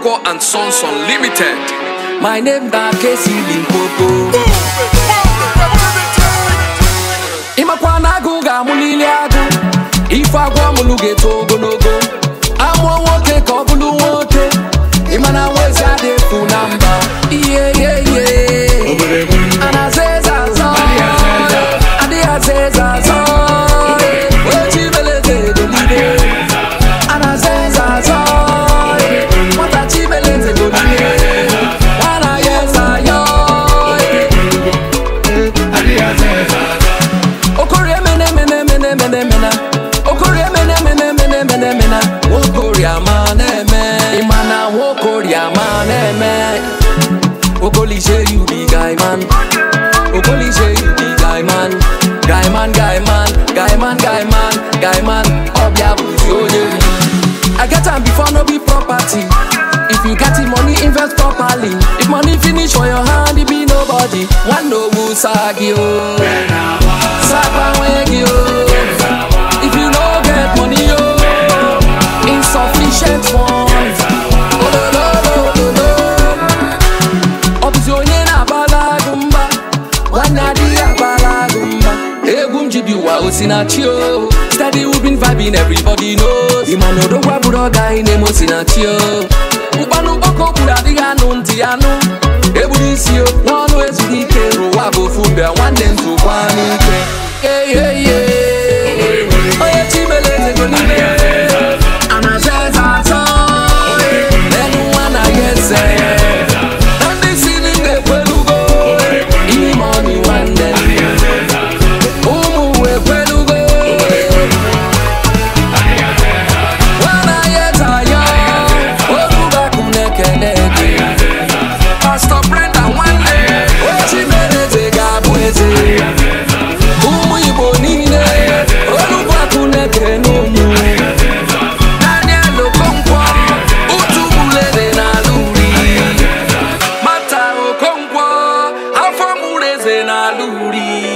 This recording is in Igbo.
Okonkwo and Sons Unlimited. My name na Kesi Limpopo. ịmakwa na agụ ga-amụlili agụ ife agwọ amụlụ ga-eto ogologo amụọ nwoke ka ọ bụrụ nwoke ịma na nwa ezi adị efu na mba ihe ihe ihe a na-aza eze azọ adịghị aza eze azọ ochi beleze edolide a na-aza eze azọ nwata chi beleze edolide nwana ya eze ayọ okorie mene mene mene mene mena okorie mene mene mene mene mena nwokorie ama na-eme ịma na nwokorie ama na-eme okolise you be guy man okolise you be guy man guy man guy man guy man guy man guy man ọbịa bụzi onye ri I get am before no be property if you get the money invest properly if money finish for your hand it be nobody nwanne owu saa gị o Sakwa gị o If you no get money o Insufficient funds Ololololo Ọ bụzi onye na-agbala agụ mba Nwanne adịghị agbala agụ mba Egwu m ji bi ụwa osinachi o Steady we been vibing everybody knows Ịma na odogwa bụrụ ọgaghị na-eme osinachi o Mkpanụ kpọkọ kwuru adịghị anụ ntị anụ Egburu isi o n'ọnụ ezughị ike Ụwa bụ ofu mbịa nwanne ntụkwa n'ike Yeah, yeah, yeah. Onye chimele ezego n'ime Anaza eze atọ N'elu nwa na ya eze Na ndị si n'ime ekwelugo Ime ọnị nwanne Ụmụ ekwelugo Nwana ya eze ayọ Olubakụ na-ekele gị Pastor Brenda nwanne Ochimereze ga-abụ eze ụmụ igbo niile olubakụ na-ekere n'ụmụ daniel okonkwo utu bulere n'ala uri mata okonkwo afọ mụrụ eze n'ala uri